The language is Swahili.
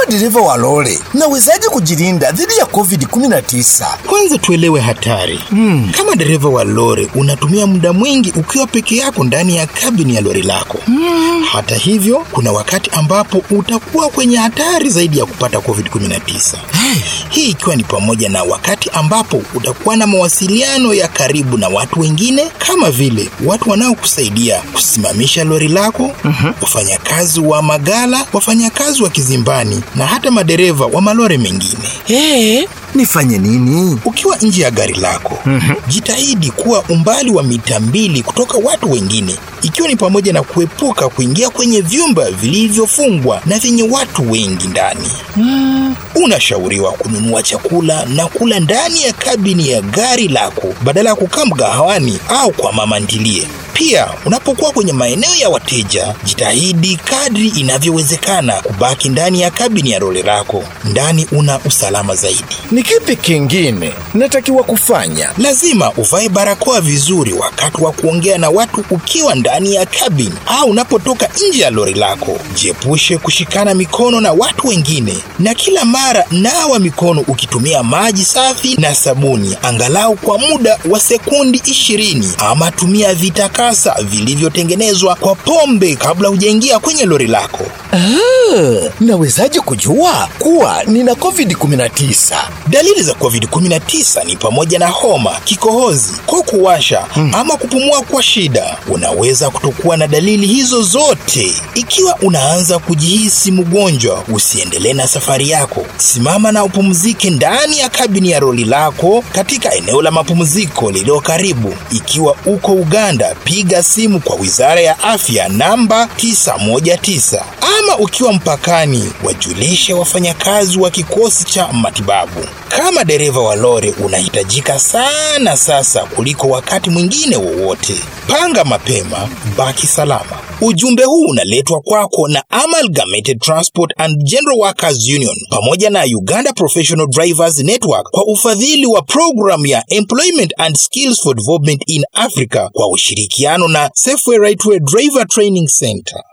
dereva wa lori, nawezaje kujilinda dhidi ya COVID-19? Kwanza tuelewe hatari. Hmm. Kama dereva wa lori unatumia muda mwingi ukiwa peke yako ndani ya kabini ya lori lako. Hmm. Hata hivyo, kuna wakati ambapo utakuwa kwenye hatari zaidi ya kupata COVID-19. Hey, Hii ikiwa ni pamoja na wakati ambapo utakuwa na mawasiliano ya karibu na watu wengine kama vile watu wanaokusaidia kusimamisha lori lako, wafanyakazi wa magala, wafanyakazi wa kizimbani na hata madereva wa malori mengine. hey, nifanye nini? Ukiwa nje ya gari lako, jitahidi kuwa umbali wa mita mbili kutoka watu wengine, ikiwa ni pamoja na kuepuka kuingia kwenye vyumba vilivyofungwa na vyenye watu wengi ndani. Unashauriwa kununua chakula na kula ndani ya kabini ya gari lako badala ya kukaa mgahawani au kwa mama ntilie. Pia unapokuwa kwenye maeneo ya wateja, jitahidi kadri inavyowezekana kubaki ndani ya kabini ya lori lako. Ndani una usalama zaidi. Ni kipi kingine natakiwa kufanya? Lazima uvae barakoa vizuri wakati wa kuongea na watu ukiwa ndani ya kabini au unapotoka nje ya lori lako. Jiepushe kushikana mikono na watu wengine, na kila mara nawa mikono ukitumia maji safi na sabuni, angalau kwa muda wa sekundi ishirini, ama tumia vitakasa vilivyotengenezwa kwa pombe kabla hujaingia kwenye lori lako. Ah, nawezaje kujua kuwa nina COVID-19? Dalili za COVID-19 ni pamoja na homa, kikohozi, koo kuwasha ama kupumua kwa shida. Unaweza kutokuwa na dalili hizo zote. Ikiwa unaanza kujihisi mgonjwa, usiendelee na safari yako. Simama na upumzike ndani ya kabini ya lori lako katika eneo la mapumziko lililo karibu. Ikiwa uko Uganda, piga simu kwa Wizara ya Afya namba 919 ama ukiwa mpakani, wajulishe wafanyakazi wa kikosi cha matibabu. Kama dereva wa lori unahitajika sana sasa kuliko wakati mwingine wowote. Panga mapema, baki salama. Ujumbe huu unaletwa kwako na Amalgamated Transport and General Workers Union pamoja na Uganda Professional Drivers Network kwa ufadhili wa programu ya Employment and Skills for Development in Africa kwa ushirikiano na Safeway Rightway Driver Training Center.